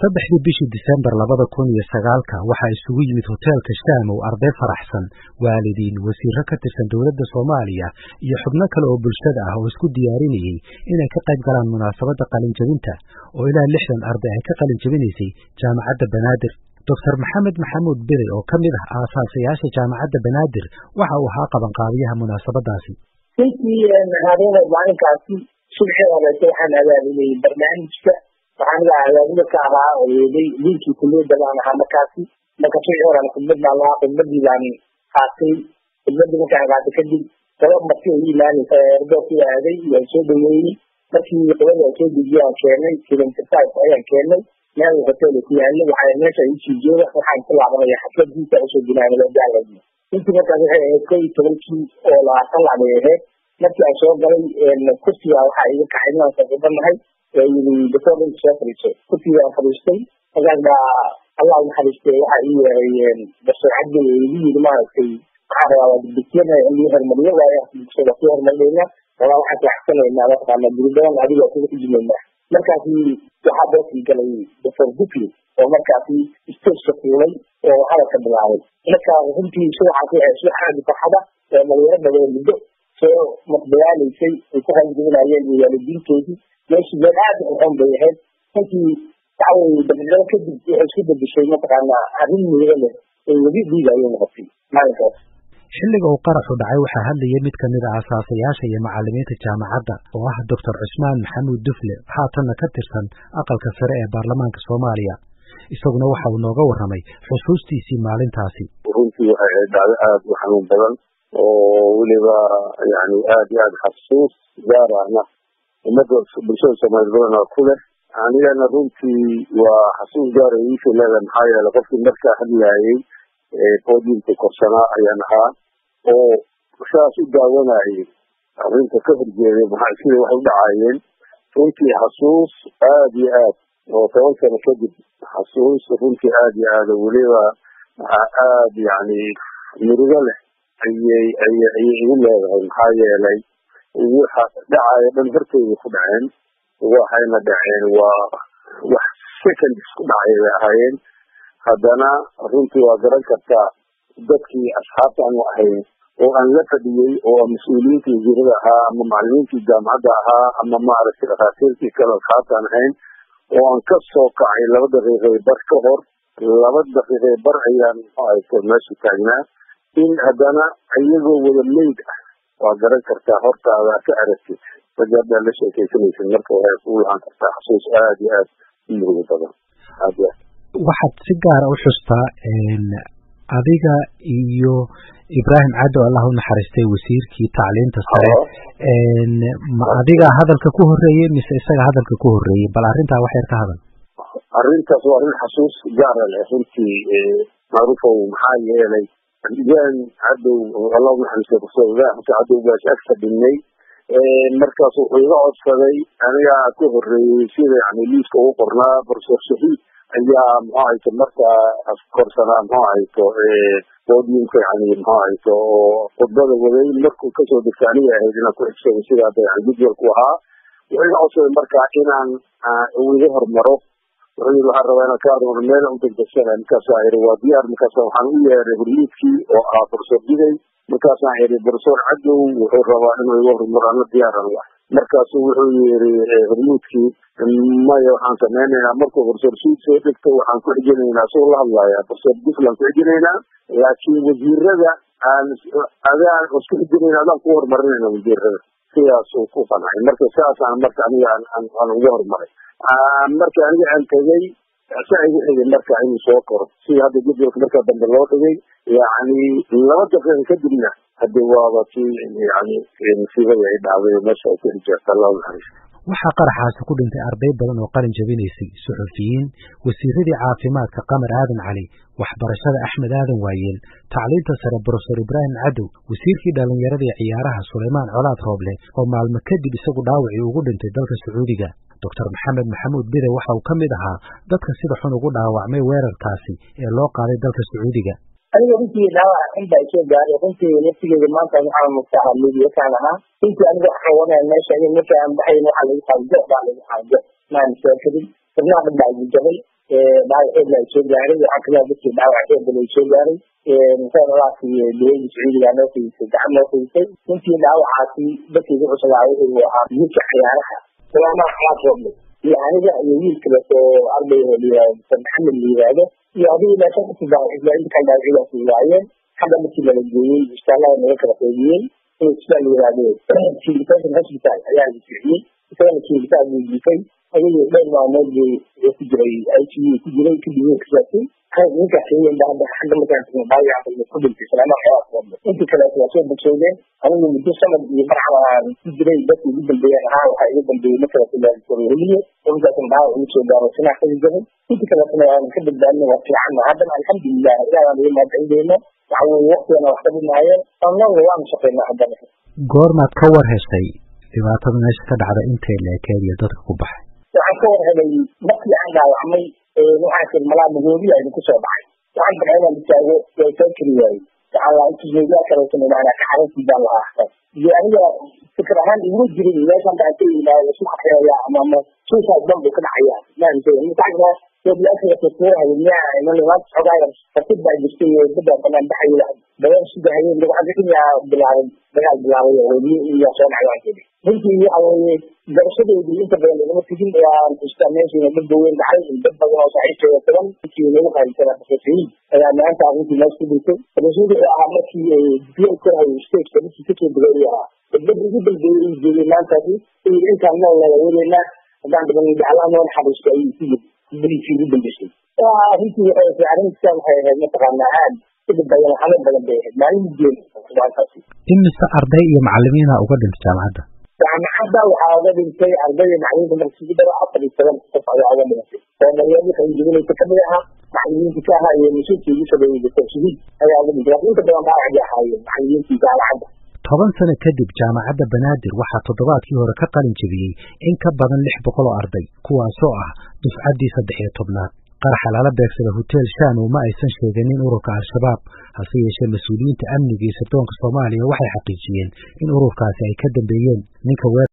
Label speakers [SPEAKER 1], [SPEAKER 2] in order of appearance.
[SPEAKER 1] saddexdii bishii disembar labada kun iyo sagaalka waxaa isugu yimid hoteelka shaamow arday faraxsan waalidiin wasiiro ka tirsan dowladda soomaaliya iyo xubno kale oo bulshada ah oo isku diyaarinayey inay ka qayb galaan munaasabadda qalinjabinta oo ilaa lixdan arday ay ka qalinjabinaysay jaamacadda banaadir doctor maxamed maxamuud beri oo ka mid ah aasaasayaasha jaamacadda banaadir waxa uu ahaa qabanqaabiyaha munaasabadaasi
[SPEAKER 2] runtii habeenay maalinkaasi subxii horeete waxaan abaabulayay barnaamijka waxaan iga abaabula ka ahaa oyeeday liinkii kuliyadda baan ahaa markaasi marka subxii horan khudbad baan lahaa khudbadii baan qaatay khudbadii markaan qaatay kadib sabab marti ay imaanaysa erdoorkii aaday waan soo dhaweeyey markii qolada aan soo dejiyay aan keenay seventy five ayaan keenay meel hotel ku yaalo waxaa meesha isii jooga waxaan ku laabanaya xafladiisa usoo bilaabay gaaladi intii markaas waxay ahayd kow iyo tobankii oo labaatan lac bay ahayd markii aan soo galay kursiga waxaa iga kacay inaan saaxiibanahay yii doctor soo fadhiiso kursiga aan fadhiistay markaas baa allah naxariistay waxaa ii yeeray doctor cabdi igu yiri maaragtay waxaan rabaa waa dibdisiyana in lii hormariyo waayo bulshada ku hormarinayna walaa waxaan kulaxsanaynaa mataqaana guri badan adiga kuga xujumaynaa markaasi waxaa boosii galay doctor bukli oo markaasi stageka fuulay oo hadalka bilaabay marka runtii subaxaasi waxay subax aadi farxada oo dhalinyaro badan muddo soo maqdalaalaysay ay ku hanjabinayeen iyo waalidiintoodii meeshii meel aad u xun bay ahayd runtii waxaweye dabiicado kadib waxay isku bedeshay mataqaana arrin miiro leh ay webi dhiiga ayay noqotay maalinkaas
[SPEAKER 1] xilliga uu qaraxu dhacay waxaa hadlayay mid ka mid a aasaasayaasha iyo macalimiinta jaamacadda oo ah doctor cusmaan maxamuud dufle haatanna ka tirsan aqalka sare ee baarlamaanka soomaaliya isaguna waxa uu nooga warramay xusuustiisii maalintaasi
[SPEAKER 3] runtii waxay ahayd dhacdo aada u xanuun badan oo weliba yani aada iyo aada xasuus gaar ahna ummadda bulshada soomaaliya badanaa ku leh anigana runtii waa xasuus gaar ay iisoo leedahay maxaa yeelay qofkii markaa hadlaayey podiumka korsanaa ayaan ahaa oo saas u daawanayay arrinta ka horjeeday maxaa sida waxay u dhacaayeen runtii xasuus aada iyo aad oo toban sano kadib xasuus runtii aada iyo aada weliba aada yani mirigo leh ayay aya ayay igu leedahay maxaa yeelay waxa dhacaya dhan horteyda ku dhaceen waxayna dhaceen waa wax second isku dhacay bay ahaayeen haddana runtii waa garan kartaa dadkii asxaabta aanu ahayn oo aan la fadhiyey oo mas-uuliyiintii wasiirada ahaa ama macalimiintii jaamacadda ahaa ama maaragtay dhakhaatiirtii kale asxaabta aan ahayn oo aan ka soo kacay laba daqiiqay bar ka hor laba daqiiqay bar ayaan haysto meesha taagnaa in haddana iyagoo wada meyd ah waa garan kartaa hortaada ka aragtid ragga haddaa la sheekaysanaysid marka waxay kugu lahaan kartaa xasuus aada iyo aad u murugo badan aad iyo aad
[SPEAKER 1] waxaad si gaara u xustaa adiga iyo ibraahim caddo allah u naxariistay wasiirkii tacliinta sare ma adiga hadalka ku horeeyey mise isaga hadalka ku horeeyey bal arrintaa wax yar ka hadal
[SPEAKER 3] arrintaas waa arrin xasuus gaara leh runtii macruufow maxaa yeelay ibraahim caddow allah u naxariistay professor ibraahim xasan caddow baash ag fadhinay markaas wuxuu iga codsaday anigaa ka horeeyey sida yani liiska ugu qornaa professor shahiid ayaa muxuu hayto markaa korsanaa muxuu hayto podiumka yani muxuu hayto oo khudbada waday markuu kasoo degta aniga ahayd inaan ku xigsaday sida hadda yani jadwalku ahaa wuxuu iga codsaday markaa inaan iga hormaro wuxuu yiri waxaan rabaa inaan ka armaro meel u degdegsana markaasaa iri waa diyaar markaasa waxaan u yeeray horyiidkii oo ah professor diday markaasaan iri professor cadow wuxuu rabaa inuu iga hormaro ana diyaaran lah markaasu wuxuu yiri hormuudkii maya waxaan sameynaynaa markuu professor suud soo dhegto waxaan ku xijinaynaa soo la hadlaya professor duflan ku xijinaynaa laakiin wasiirada aan adaan isku xijinayna adaan ku horumarinayna wasiirada sidaas uu ku qancay marka saasaan marka aniga aan uga horumaray marka aniga aan tegay saa igu xigay marka inuu soo koro sida hadda jadwalka markaa dambe loo dhigay yani laba daqiiqa kadibna hade waaba si yani musiibadii ay dhacday meesha ay ku xijeerta allahu naxariis
[SPEAKER 1] waxaa qaraxaasi ku dhintay arday badan oo qalin jabinaysay suxufiyiin wasiiradii caafimaadka qamar aadan cali waxbarashada axmed aadan waayeel tacliinta sare brofesor ibraahim cadow wasiirkii dhallinyarada ee ciyaaraha sulaymaan colaad rooble oo maalmo kadib isagu dhaawacii ugu dhintay dalka sacuudiga doctor maxamed maxamuud bide waxa uu ka mid ahaa dadka sida xun ugu dhaawacmay weerarkaasi ee loo qaaday dalka sacuudiga
[SPEAKER 2] aniga runtii dhaawac xun baa isoo gaaray runtii laftigeeda maanta waxaan mugtaha midiyakaan ahaa runtii aniga waxaan wadaya meesha in marka aan baxayn waxaa lagu qaado baa lagu qaado maan soo kadib xubnaha dhan baa igu jabay dhaawac xoogla ay soo gaaray waxaa kamida dadkii dhaawac xoogla ay soo gaaray musaalaasi dowladda sacuudiga noo fidisay gacan noo fidisay intii dhaawacaasi dadkii ku cuslaa wuxuu ahaa wiilka ciyaaraha salaamaha xalaad roble iyo aniga iyo wiil kaleto arday oo layihahdo mr maxamed la yihahdo iyo adiga ilaa shan kasii dhaawacisla inta kale dhaawacyadaasi waayeen xagga markii lala geeyey isbitaallada naga kala qeybiyey in isbitaal la yihahdo kiilitation hospital ayaa la bixiyey isagana kiilitaan buu jiifay ayagii dhowr maalmood buu ku jiray i c u ku jiray kadib wuu kasaasay ninkaas hadda xagga markaan dhaawaca ku dhintay salaamaha xalaad roble intii kaleeto waa soo bogsoodeen anigu muddo sanad iyo barxan aan ku jiray dadka ugu dambeeyeen ahaa waxaa iga dambeeyey markaleeto markaasna dhaawac igu soo gaaro sinaa kasi jaray intii kaleetona waan ka badbaadnay waa fiicanna haddana alxamdulilah ilaah aan iga mahadcelideyno waxa weye waktigana wax ka dhimaayeen annaguna waanu shaqeynaa haddana
[SPEAKER 1] goormaad ka war heshay dhibaatada meesha ka dhacda intay leekeed iyo dadka ku baxay
[SPEAKER 2] waxaan ka war helay markii aan dhaawacmay waxaan tir malaa magoodiya idinku soo dhacay waxaan baxay inaan istaago waa soo keli waayey waxaan laa intus meediyaa kaleetana maanaa ka xaruntii baan lahaa hata iyo aniga fikir ahaan iguma jirin meeshan baan ka yimaado isku xaqeeya ama ama suicide bomb ka dhacaya maanta fartid baa jirtay dada banaan baxay badan sida hayeen waxaa bilaabay dagaal bilaabay oo weli iyo soo dhacay waan kedi runtii waxa weeye garashadeedii inta badan lagama tegin waan xustaa meeshiina dad baweyn dhacay dad badan oo saaxiibkeeda tagan intii lagu qaybsana profesoriin ayaa maanta arrintii meesha ku dhintay profesori oo ahaa markii diploid ka hayo stageka dadkii kasoo degay ahaa dad ugu dambeeyey uu joogay maantaasi intaan nool nala weleynaa haddaan badan jeclaa noo naxariisto ayuu ku yiri beriisii ugu dambeysay arrintii waxay arrintan waxay ahayd mataqaanaa aad sidib badan xalo badan bay ahayd maalin mudeen maantaasi
[SPEAKER 1] imise arday iyo macalimiina uga dhintay jaamacadda
[SPEAKER 2] jaamacadda waxaa uga dhintay ardayda macalimiinta markii daro afar iyo toban qof ayaa uga dhimatay oo daryaalii qalinjibinaysa kamid ahaa macalimiintii ka ahaa iyo mas-uulkii ugu sabeeyey doctor shahiid ayaa uga dhintay laakiin inta badan dhaawacdi ahaayeen macalimiintii jaamacadda
[SPEAKER 1] toban sano kadib jaamacadda banaadir waxaa toddobaadkii hore ka qalin jebiyey in ka badan lix boqol oo arday kuwaasoo ah dufcaddii saddex iyo tobnaad qaraxa lala beegsada hotel shanow ma aysan sheeganin ururka al-shabaab hase yeeshee mas-uuliyiinta amniga iyo sirdoonka soomaaliya waxay xaqiijiyeen in ururkaasi ay ka dambeeyeen ninka